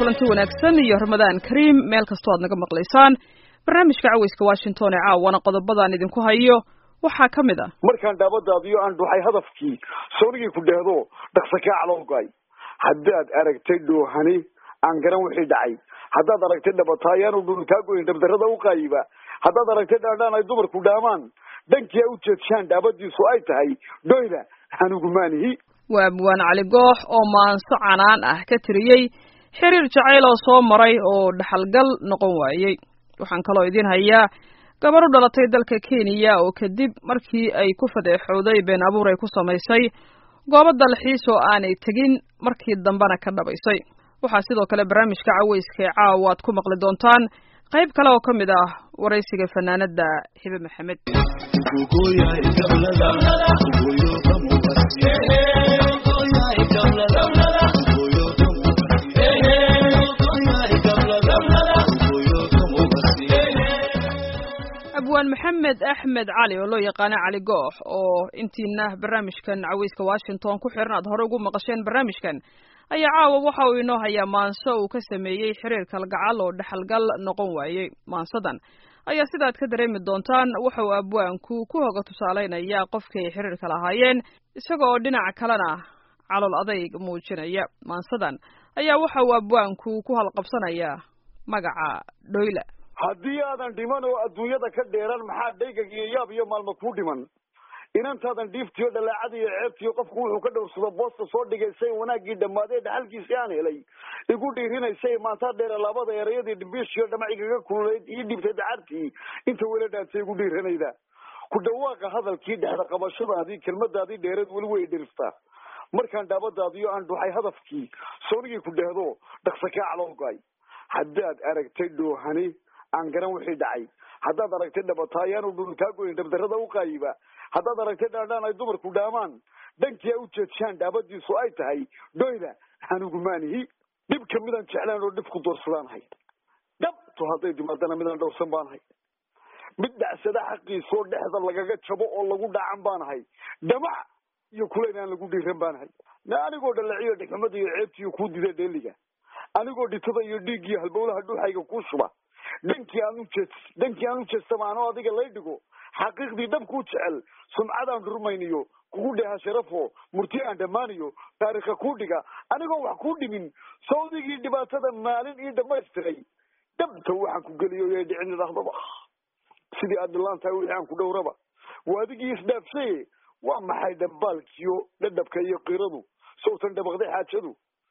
kulanti wanaagsan iyo ramadaan kariim meel kastoo aad naga maqlaysaan barnaamijka caweyska washington ee caawana qodobadaan idinku hayo waxaa ka mid ah markaan dhaabadaadiyo aan dhuxay hadafkii soonigii ku dheehdo dhaqsa kaa calowgay haddaad aragtay dhoohani aan garan wixii dhacay haddaad aragtay dhabataayaanu dhul kaa goyn dhabdarrada u qaayiba haddaad aragtay dhaandhaan ay dumarku dhaamaan dhankii a u jeedshaan dhaabadiisu ay tahay dhoyda hanugumaanihi waa abwaan cali goox oo maanso canaan ah ka tiriyey xiriir jacayl oo soo maray oo dhaxalgal noqon waayey waxaan kaloo idiin hayaa gabar u dhalatay dalka kenya oo kadib markii ay ku fadeexowday been abuur ay ku samaysay goobo dalxiis oo aanay tegin markii dambena ka dhabaysay waxaa sidoo kale barnaamijka caweyska ee caawa aad ku maqli doontaan qayb kale oo ka mid ah waraysiga fanaanada hibe maxamed abwaan maxamed axmed cali oo loo yaqaano cali goox oo intiina barnaamijkan caweyska washington ku xiran aad hore ugu maqasheen barnaamijkan ayaa caawa waxa uu inoo hayaa maanso uu ka sameeyey xiriir kalgacal oo dhexalgal noqon waayey maansadan ayaa sidaad ka dareemi doontaan waxa uu abwaanku ku hoga tusaalaynayaa qofkii ay xiriirka lahaayeen isaga oo dhinaca kalena calool adayg muujinaya maansadan ayaa waxa uu abwaanku ku halqabsanayaa magaca dhoyla haddii aadan dhiman oo adduunyada ka dheeran maxaa dhaygag iyo yaab iyo maalmo kuu dhiman inantaadan dhiiftiyo dhalaacada iyo ceebtiyo qofku wuxuu ka dhowrsado boosta soo dhigaysay wanaaggii dhammaadee dhaxalkiisii aan helay igu dhiirinaysay maantaa dheere labada erayadii dhimbiishiyo dhamacigaga kululayd ii dhibtay dacartii inta weli dhaantay igu dhiiranayda ku dhawaaqa hadalkii dhexda qabashadaadii kelmadaadii dheereed weli way dhiriftaa markaan dhaabadaadiyo aan dhuxay hadafkii soonigii ku dheehdo dhaqsa kaa calowgay haddaad aragtay dhoohani aan garan wixii dhacay haddaad aragtay dhabataayaanu dhul kaa goyn dhabdarrada u qaayiba haddaad aragtay dhaandhaan ay dumarku dhaamaan dhankii a u jeedshaan dhaabadiisu ay tahay dhoyda hanugumaanihi dhibka midaan jeclaan oo dhib ku doorsadaanahay dhabto hadday timaadana midaan dhowrsan baanahay mid dhacsada xaqiisoo dhexda lagaga jabo oo lagu dhacan baanahay dhamac iyo kulayn aan lagu dhiiran baanahay na anigoo dhalaciyo dhexumada iyo ceebtiiyo kuu dida dheeliga anigoo dhitada iyo dhiig iyo halbowlaha dhuuxayga kuu shuba dhankii aan ujeed dhankii aan ujeestama anoo adiga lay dhigo xaqiiqdii dhabkuu jecel sumcadaan dhurmayniyo kugu dheha sharafo murti aan dhammaaniyo taariikha kuu dhiga anigoo wax kuu dhimin sawdigii dhibaatada maalin ii dhamaystiray dhabta waxaan ku geliyo yay dhicin idhahdaba sidii aad dhilaan tahay wixii aan ku dhowraba waa adigii isdhaafsaye waa maxay dhambaalkiyo dhadhabka iyo qiradu sawtan dhabaqday xaajadu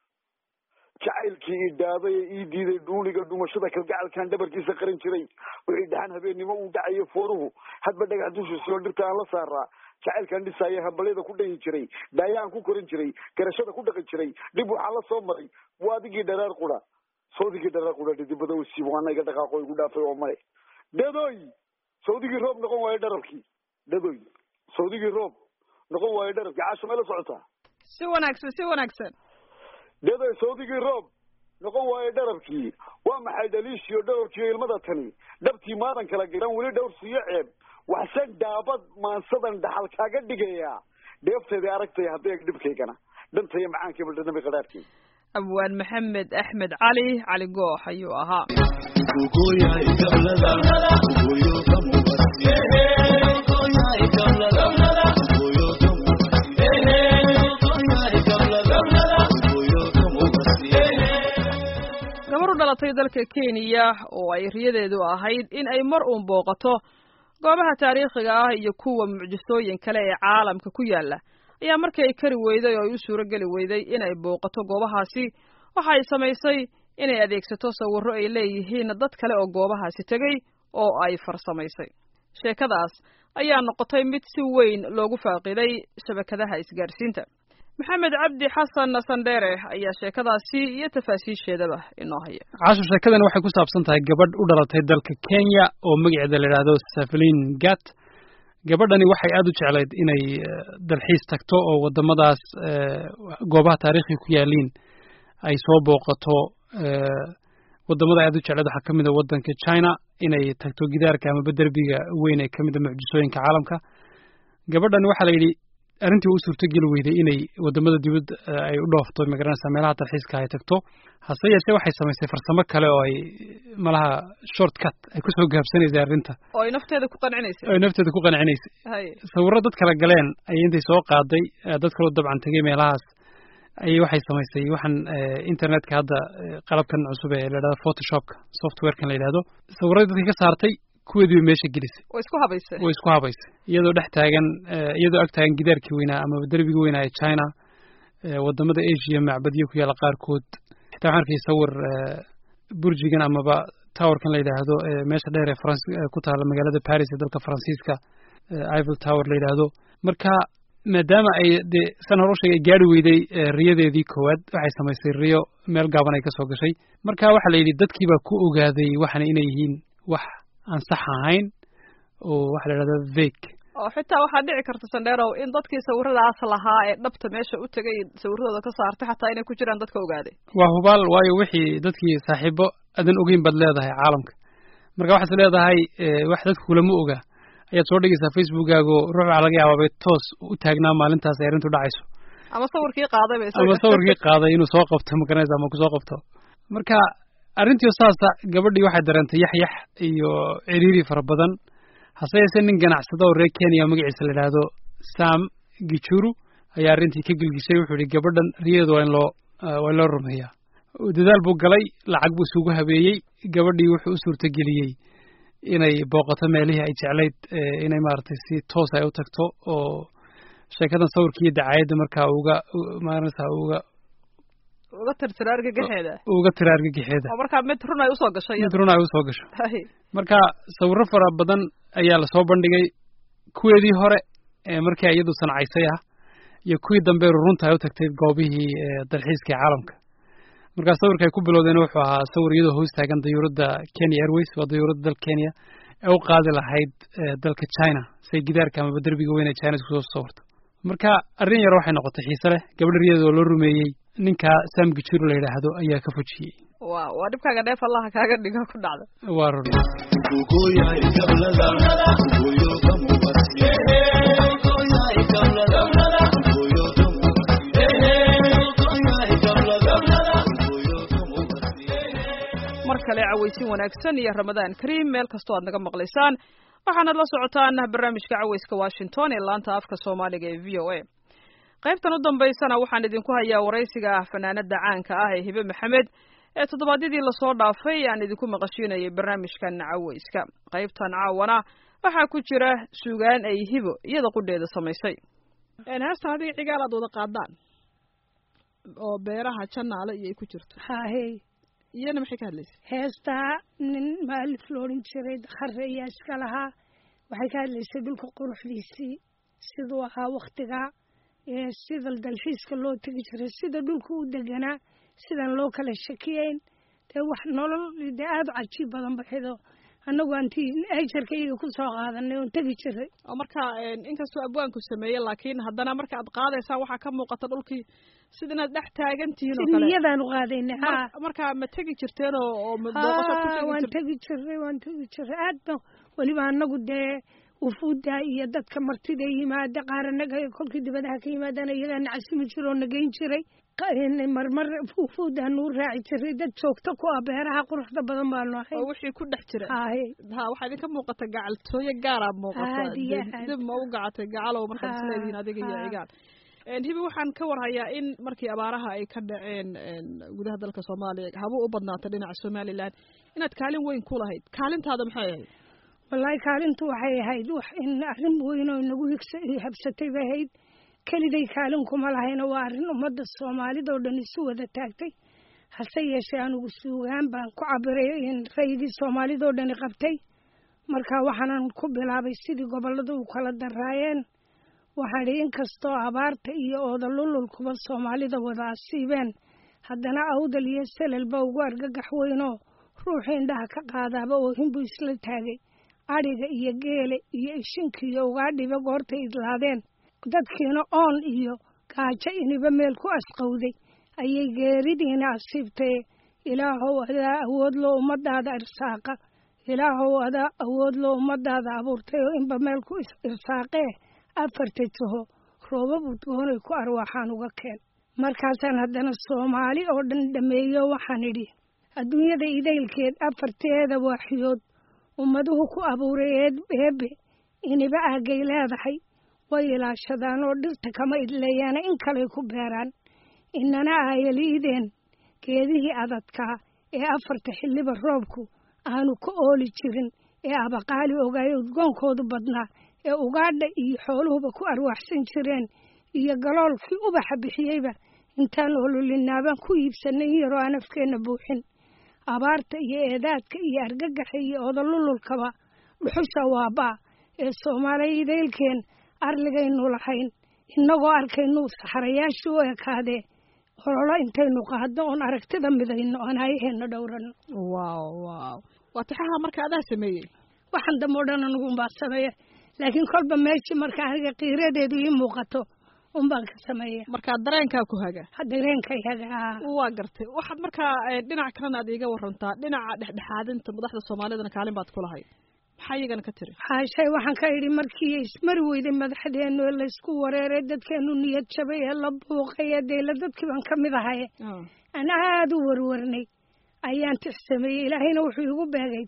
jacaylkii ii dhaaday ee ii diiday dhuuniga dhumashada kalgacalkaan dhabarkiisa qaran jiray wixii dhaxan habeennimo uu dhacayo fooruhu hadba dhagax dushiisoo dhirta aan la saaraa jacaylkaan dhisaaya hambalyada ku dhayi jiray daayaan ku koran jiray garashada ku dhaqi jiray dhib waxaa la soo maray waa adigii dharaar qura sawdigii dharaar qura dhidibada wasiib waana iga dhaqaaqo igu dhaafay oo male dadoy sawdigii roob noqon waayo dharabkii dadoy sawdigii roob noqon waayo dharabkii caasho may la socotaa si wanaagsan si wanaagsan daday sawdigii roob noqon waayo dharabkii waa maxay dhaliishiyo dhowrkiiyo ilmada tani dhabtii maadan kala garan weli dhowrsiiyo ceeb waxse dhaabad maansadan dhaxal kaaga dhigayaa dheefteedii aragtay haddee dhibkaygana dhantaiyo macaankii baldhadami qadhaadhkii abwaan maxamed axmed cali cali goox ayuu ahaa gabar u dhalatay dalka kenya oo ay riyadeedu ahayd in ay mar uun booqato goobaha taariikhiga ah iyo kuwa mucjisooyin kale ee caalamka ku yaala ayaa markii ay kari weyday oo ay u suuro geli weyday inay booqato goobahaasi waxa ay samaysay inay adeegsato sawirro ay leeyihiin dad kale oo goobahaasi tegey oo ay farsamaysay sheekadaas ayaa noqotay mid si weyn loogu faaqiday shabakadaha isgaadhsiinta maxamed cabdi xasan sandheere ayaa sheekadaasi iyo tafaasiisheedaba inoo haya casho sheekadani waxay ku saabsan tahay gabadh u dhalatay dalka kenya oo magaceeda la yidhaahdo safelin gat gabadhani waxay aada u jeclayd inay dalxiis tagto oo waddamadaas goobaha taariikhiga ku yaaliin ay soo booqato waddamada aada u jeclayd waxaa ka mid a waddanka china inay tagto gidaarka amaba derbiga weyn ee ka mid a mucjisooyinka caalamka gabadhani waxaa la yidhi arrintii u suurtogeli weyday inay wadamada dibadda ay u dhoofto magaranaysa meelaha dalxiiska ay tagto hase yeeshee waxay samaysay farsamo kale oo ay malaha short cut ay kusoo gaabsanaysay arrinta oo ay nafteeda ku qancinaysay oo ay nafteeda ku qancinaysay hay sawirro dad kala galeen ayay intay soo qaaday dad kaloo dabcan tegay meelahaas ayay waxay samaysay waxaan internetka hadda qalabkan cusub ee la yidhahdo photoshopka softwarekan la yidhahdo sawirradii dadkii ka saartay kuweedii bay meesha gelisay way isku habaysay way isku habaysay iyadoo dhex taagan iyadoo ag taagan gidaarkii weynaa amaba derbigii weynaa ee china wadamada asia macbadyo ku yaalla qaarkood xitaa waxaan arkay sawir burjigan amaba towerkan la yidhaahdo meesha dheer ee faransi ku taalla magaalada paris ee dalka faransiiska ivil tower la yidhaahdo marka maadaama ay dee san hore u sheegay gaari weyday riyadeedii koowaad waxay samaysay riyo meel gaaban ay ka soo gashay marka waxaa la yidhi dadkii baa ku ogaaday waxana inay yihiin wax aan sax ahayn oo waxa la yidhahda vake oo xitaa waxaa dhici karta sandheerow in dadkii sawiradaas lahaa ee dhabta meesha u tegay sawiradooda ka saartay xataa inay ku jiraan dadka ogaaday waa hubaal waayo wixii dadkii saaxiibo adan ogeyn baad leedahay caalamka marka waxaad leedahay wax dadka kulama ogaa ayaad soo dhigaysaa facebookaago ruux waxaa laga yaabaa bay toos u taagnaa maalintaas ay arrintu dhacayso ama sawirkii qaaday ba ama sawirkii qaaday inuu soo qabto magaranaysa ama kusoo qabto marka arrintii saasa gabadhii waxay dareentay yaxyax iyo ciriiri fara badan hase yeesee nin ganacsado oo reer kenya magaciisa la yidhaahdo sam gichuru ayaa arrintii ka gelgishay wuxuu yihi gabadhan riyadeeda waa in loo waa in loo rumeeyaa dadaal buu galay lacag buu isugu habeeyey gabadhii wuxuu u suurtageliyey inay booqato meelihii ay jeclayd inay maaragtay si toos ay u tagto oo sheekadan sawirkii iyo dacaayadda markaa uga maarata uga uga tirtira argagaxeeda uga tira argagaxeeda oo markaa mid run ay usoo gashay mid run ay usoo gasho hay marka sawirro fara badan ayaa lasoo bandhigay kuweedii hore ee markii iyadu sancaysay ah iyo kuwii dambe runta ay u tagtay goobihii dalxiiska ee caalamka markaa sawirka ay ku bilowdeen wuxuu ahaa sawir iyadoo hoos taagan dayuuradda kenya airways waa dayuuradda dalka kenya ee u qaadi lahayd dalka china say gidaarka amaba derbiga weyn ee china isku soo sawirto marka arrin yar waxay noqotay xiise leh gabadh riyadeeda oo loo rumeeyey ninka sam gichuru la yidhaahdo ayaa ka fujiyey wa waa dhibkaaga dheef allaha kaaga dhiga ku dhacda waa run mar kale cawaysin wanaagsan iyo ramadaan kariim meel kastoo aad naga maqlaysaan waxaanad la socotaan barnaamijka cawayska washington ee laanta afka soomaaliga ee v o a qaybtan u dambaysana waxaan idinku hayaa waraysiga fanaanada caanka ah ee hibe maxamed ee toddobaadyadii lasoo dhaafay aan idinku maqashiinayay barnaamijkan cawayska qaybtan caawana waxaa ku jira suugaan ay hibo iyada qudheeda samaysay heestan adiga cigaal aad wada qaadaan oo beeraha janaale iyo ay ku jirto haahey iyana maxay ka hadlaysa heestaa nin maalif la odhan jiray dakhare ayaa iska lahaa waxay ka hadlaysay dhulka quruxdiisii siduu ahaa waktigaa sida dalxiiska loo tegi jiray sida dhulka u deganaa sidaan loo kala shakiyeyn dee wax nolol dee aada u cajiib badan baxdo annagu antii ejarka iyaga ku soo qaadanay oon tegi jiray oo marka inkastoo abwaanku sameeyey laakiin haddana marka aad qaadaysaan waxaa ka muuqata dhulkii sida inaad dhex taagan tihiin oo kale niyadaan u qaadaynay ha marka ma tegi jirteen oo oo ma booqasho ku tegi waan jirteen tegi jiray waan tegi jiray aad ba weliba annagu dee wufuudda iyo dadka martida yimaada qaar annaga kolkii dibadaha ka yimaadana iyagaa nacasimi jira oo nageyn jiray marmar wufuuddaa nuu raaci jiray dad joogto ku ah beeraha quruxda badan baanu ahay oo wixii ku dhex jira haye ha waxaa idinka muuqata gacaltooyo gaara muuqata Aad iyo dib- aad. dib ma u gacatay gacalow markaad Ha, isleedihiin adiga iyo ha. cigaal hibi waxaan ka warhayaa in markii abaaraha ay ka dhaceen gudaha dalka soomaaliya haba u badnaatay dhinaca somalilan inaad kaalin weyn ku lahayd kaalintaada maxay ahayd wallaahi kaalintu waxay ahayd wax in arrin weyn oo nagu higsa habsatay bay ahayd keliday kaalin kuma lahayna waa arrin ummadda soomaalida oo dhan isu wada taagtay hase yeeshee anugu suugaan baan ku cabiray in rayidii soomaalida oo dhani qabtay marka waxaanan ku bilaabay sidii gobollada u kala daraayeen waxaan idhi inkastoo abaarta iyo oodalululkuba soomaalida wada asiibeen haddana awdal iyo selelba ugu argagax weynoo ruuxii indhaha ka qaadaaba oohinbuu isla taagay adhiga iyo geele iyo ishinkiiyo ugaadhiba goortay idlaadeen dadkiina oon iyo gaajo iniba meel ku asqowday ayay geeridiina asiibtay ilaahow adaa awood loo ummadaada irsaaqa ilaahow adaa awood loo ummadaada abuurtay oo inba meel ku is- irsaaqee afarta jiho roobab udgoonay ku arwaaxaan uga keen markaasaan haddana soomaali oo dhan dhameeyo waxaan idhi adduunyada idaylkeed afarteeda waaxiyood ummaduhu ku abuuray eebe iniba aagay leedahay way ilaashadaan oo dhirta kama idleeyaana in kaley ku beeraan inana aayaliideen geedihii adadkaa ee afarta xilliba roobku aanu ka ooli jirin ee abaqaali ogaayo udgoonkoodu badnaa ee ugaadha iyo xooluhuba ku arwaaxsan jireen iyo galoolkii ubaxa bixiyeyba intaan ololinaabaan ku iibsanay in yaroo aan afkeenna buuxin abaarta iyo eedaadka iyo argagaxa iyo odolululkaba dhuxusha waabaa ee soomaaliya idaylkeen arligaynu lahayn innagoo arkaynu saxarayaashii u ekaadee ololo intaynu qaadno oon aragtida midayno oon hayaheenna dhowrano waaw waaw waa tixaha marka adaa sameeyey waxaan dambe o dhan anugunbaa sameeya laakiin kolba meeshii marka aniga qiiradeedu ii muuqato unbaan ka sameeya markaa dareenkaa ku haga dareenkayaga waa gartay waxaad markaa dhinac kalena aad iiga warantaa dhinaca dhexdhexaadinta madaxda soomaalidana kaalin baad ku lahay maxaa iyagana ka tiri haashay waxaan ka idhi markii ismari weyday madaxdeenu ee laysku wareeray dadkeenu niyad jabay ee la buuqay ee deyla dadkii baan ka mid ahaye aan aada u warwarnay ayaan tix sameeyey ilaahayna wuxuu igu beegay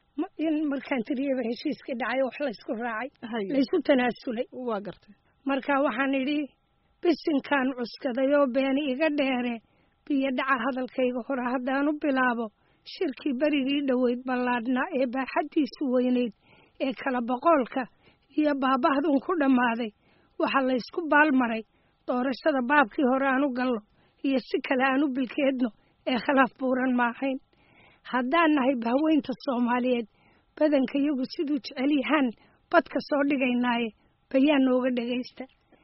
in markaan tiriyaba heshiiskii dhacay wax laysku raacay laysu tanaasulay waa gartay marka waxaan idhi bisinkaan cuskaday oo beeni iga dheere biyo dhaca hadalkayga hore haddaan u bilaabo shirkii berigii dhoweyd ballaadhnaa ee baaxaddiisu weynayd ee kala boqoolka iyo baabahduun ku dhammaaday waxaa laysku baalmaray doorashada baabkii hore aan u gallo iyo si kale aan u bilkeedno ee khilaaf buuran ma ahayn haddaan nahay bahweynta soomaaliyeed badanka iyagu siduu jecel yahaan badka soo dhigaynaaye bayaan nooga dhegaysta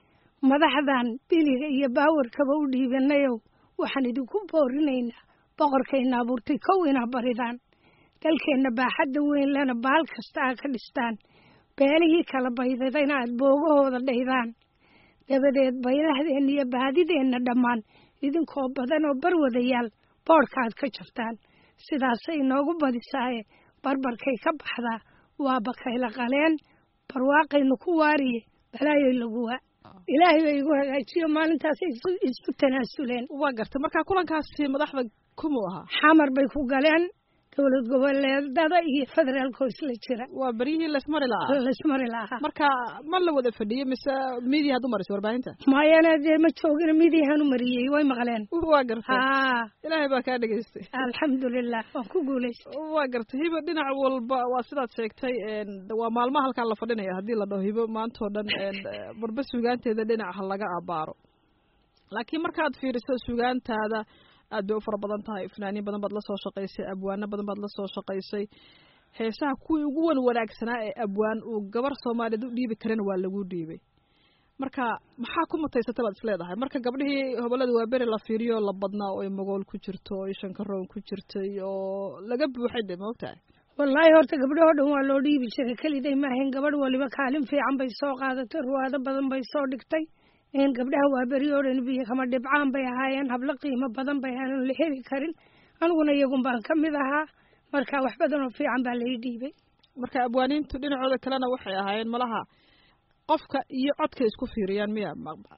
madaxdan biliga iyo baawarkaba u dhiibanayow waxaan idinku boorinaynaa boqorkayna abuurtay kow inaa baridaan dalkeenna baaxadda weyn lena baal kasta aa ka dhistaan beelihii kala baydadayna aad boogahooda dhaydaan dabadeed baylahdeenna iyo baadideenna dhammaan idinkoo badan oo barwadayaal boodhka aad ka jartaan sidaasay inoogu badisaaye barbarkay ka baxdaa waa bakayla qaleen barwaaqaynu ku waariye balaayoy laguwaa ilaahay bay igu hagaajiyo maalintaasay isku tanaasuleen waa gartay markaa kulankaasi madaxda kumuu ahaa xamar bay ku galeen dowlad goboleedada iyo federaalkoo isla jira waa beryihii laysmari lahaa laysmari lahaa marka ma la wada fadhiyo mise midiya had u marisay warbaahinta mayana dee ma joogin midiyahan u mariyey way maqleen waa gartay haa ilaahay baa kaa dhegaystay alxamdulilah waan ku guulaystay waa gartay hibo dhinac walba waa sidaad sheegtay waa maalmaha halkaan la fadhinaya haddii la dhaho hibo maantao dhan barba sugaanteeda dhinac ha laga abaaro laakiin markaad fiiriso sugaantaada aad bay u fara badan tahay fanaaniin badan baad la soo shaqaysay abwaano badan baad la soo shaqaysay heesaha kuwii ugu wan wanaagsanaa ee abwaan uu gabar soomaaliyeed u dhiibi karana waa lagu dhiibay marka maxaa ku mutaysata baad isleedahay marka gabdhihii hobolada waa beri la fiiriyo la badnaa oo ay magool ku jirto oo ay shankaroon ku jirtay oo laga buuxay de maogtahay wallaahi horta gabdhahoo dhan waa loo dhiibi jiray keliday maahayn gabadh waliba kaalin fiican bay soo qaadatay ruwaado badan bay soo dhigtay gabdhaha waa beri oo dhan biyo kama dhibcaan bay ahaayeen hablo qiimo badan bay aanan la heli karin aniguna iyagun baan ka mid ahaa marka wax badan oo fiican baa lai dhiibay marka abwaaniintu dhinacooda kalena waxay ahaayeen malaha qofka iyo codka isku fiiriyaan miya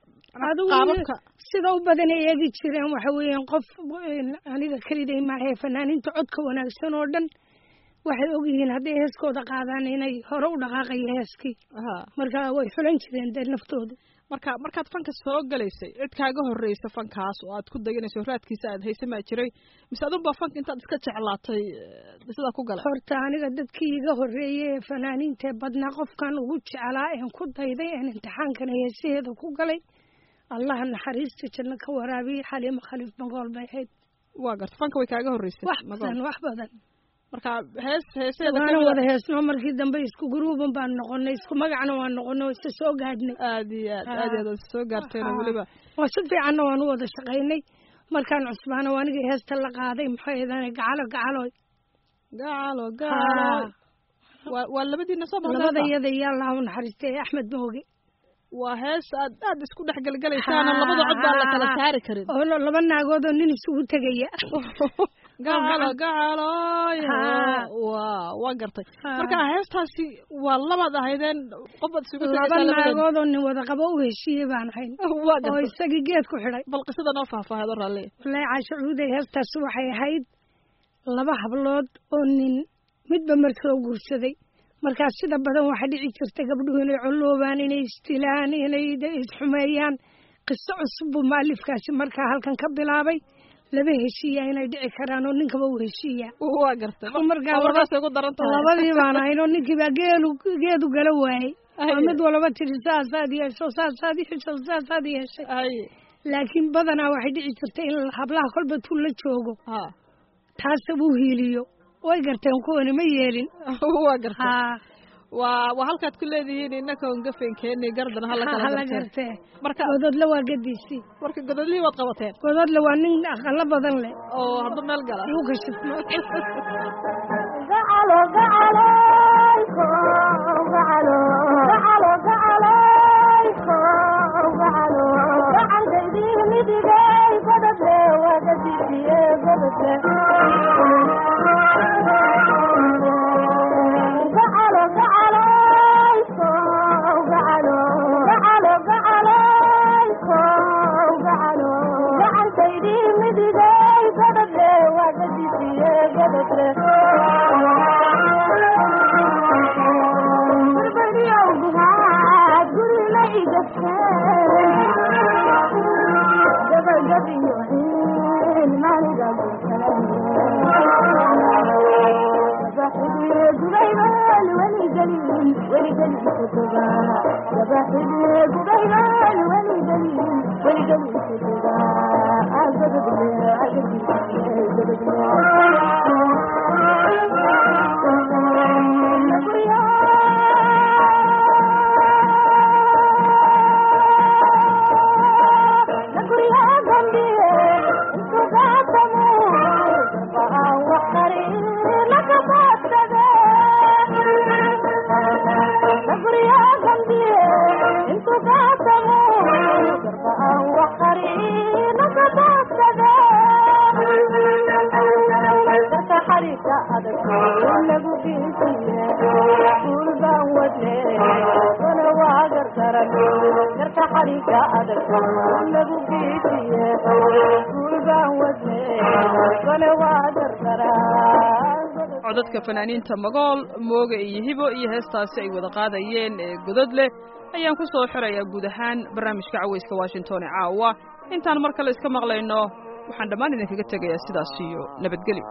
adigu sida u badan ay eegi jireen waxa weeyaan qof aniga keliday maahee fanaaniinta codka wanaagsan oo dhan waxay ogyihiin hadday heeskooda qaadaan inay hore u dhaqaaqayo heeskii marka way xulan jireen dee naftoodu marka markaad fanka soo galaysay cid kaaga horreysa fankaas oo aad ku dayanayso raadkiisa aad haysa maa jiray mise adunbaa fanka intaad iska jeclaatay sidaa ku galay horta aniga dadkii iga horreeyey ee fanaaniintee badnaa qofkan ugu jeclaa een ku dayday een imtixaankan heesaheeda ku galay allaha naxariista janno ka waraabiyey xaliimo khaliif magool bay ahayd waa garta fanka way kaaga horreysay wax badan wax badan marka hees heeseeda waana wada heesno markii dambe isku guruuban baan noqonay isku magacna waan noqonay oo isa soo gaadhnay aad iyo aad aad iyo aad soo gaarteen oo weliba waa si fiicanna waan u wada shaqaynay markaan cusbaana waa anigii heesta la qaaday maxay ahaydaan gacalo gacaloy gacalo gacalo waa waa labadiina soo labada iyada iyo allah u naxariistay axmed mooge waa hees aad aad isku dhex gelgelaysaan oo labada cod baan la kala saari karin oo la- laba naagood oo nin isugu tegaya gacalo gacaloy Haa. waa waa gartay Haa. marka heestaasi waa labaad ahaydeen qof baad isugu laba tegaysaan labadeed naagood oo nin wada qabo u heshiiyey baan ahayn waa oo gartay isagii geed ku xidhay bal qisada noo faahfaaheed oo raalli wallaahi caasho cuuday heestaasi waxay ahayd laba hablood oo nin midba markoo guursaday markaas sida badan waxaa dhici jirta gabdhuhu inay colloobaan inay istilaan inay de- isxumeeyaan qiso cusub buu maalifkaasi markaa halkan ka bilaabay laba heshiiya inay dhici karaan oo ninkaba u heshiiya waa gartay markaa waa markaasay ku daran tahay labadii baan ahayn oo ninkiibaa geelu geedu gala waayey Ay. oo mid walaba tiri saasaad yeesho saasaad yeesho saasaad yeeshay ay laakiin badanaa waxay dhici jirtay in hablaha kolba tuu la joogo ha taasa uu hiiliyo way garteen kuwani ma yeelin waa gartay haa waa waa halkaad ku leedihiin innaka on gafeenkeeni gardan hala kala hala garteen gartee marka gododle waa gadiisii marka godolihii waad qabateen gododle waa nin aqalo badan leh oo hadda meel gala lagu kashifmo codadka fanaaniinta magool mooga iyo hibo iyo heestaasi ay wada qaadayeen ee godod leh ayaan ku soo xirayaa guud ahaan barnaamijka cawayska washington ee caawa intaan mar kale iska maqlayno waxaan dhammaan idinkaga tegayaa sidaas iyo nabadgelyo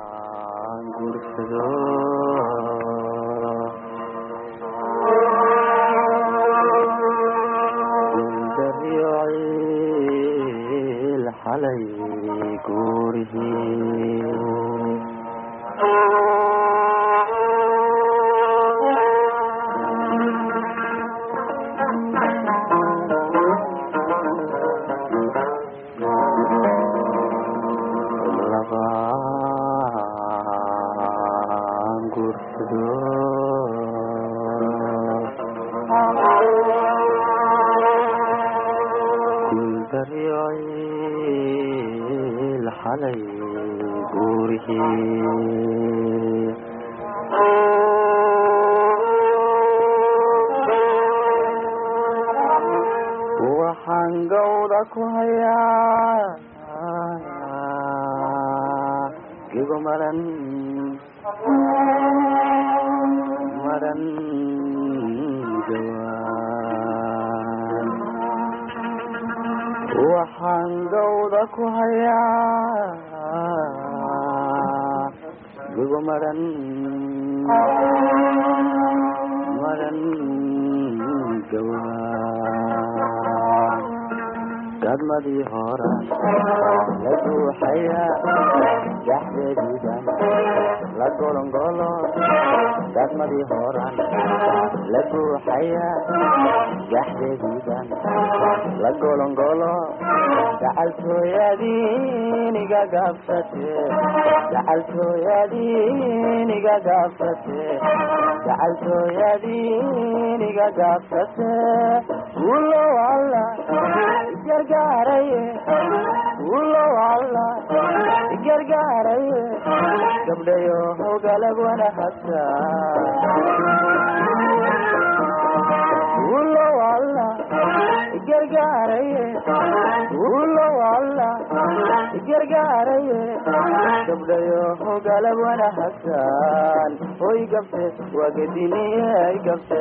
xalay guurihii labaan guursado guuldaryoil xalay guurihii waxaan gawda ku hayaa gigo maran maran jawaan waxaan gawda ku hayaa gigo maran maran jawaan gadmadii hora la buuxaya jaxdeediidan la golongolo gadmadii horan la buuxaya gaxdeediidan la golongolo gacaltooyadiiniga gaabsate gacaltooyadiiniga gaabsate gacaltooyadiiniga gaabsate ulow alla gargaaraye ulow alla gargaaraye gabdhayo hogalab wanahasa ulow alla gargaaraye ulow alla gargaaraye gabdhayo hogalab wanahasan hoy gabte waa gediniye ay gabte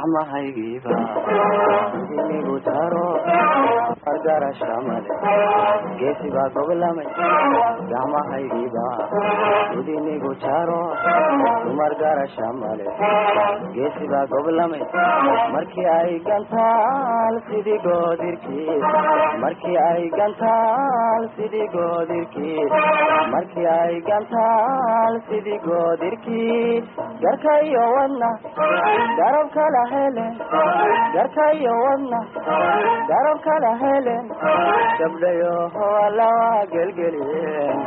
gacmahaygiiba idinigu taro fargarasha male geesi baa goblamay gacmahaygiiba idinigu jaro dumar garasha male geesi baa goblamay markii ay gantaal sidii goodirkii markii ay gantaal sidii goodirkii markii ay gantaal sidii goodirkii garka iyo wadna garab kala helen garka iyo wadna garab kala helen gabdhayo lawa gelgelien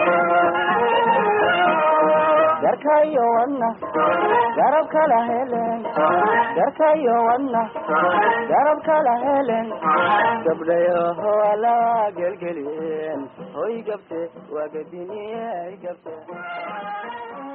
garka iyo wadna garab kala helen garka iyo wadna garab kala helen gabdhayo lawa gelgelien hoy gabte waa gadiniye ay gabte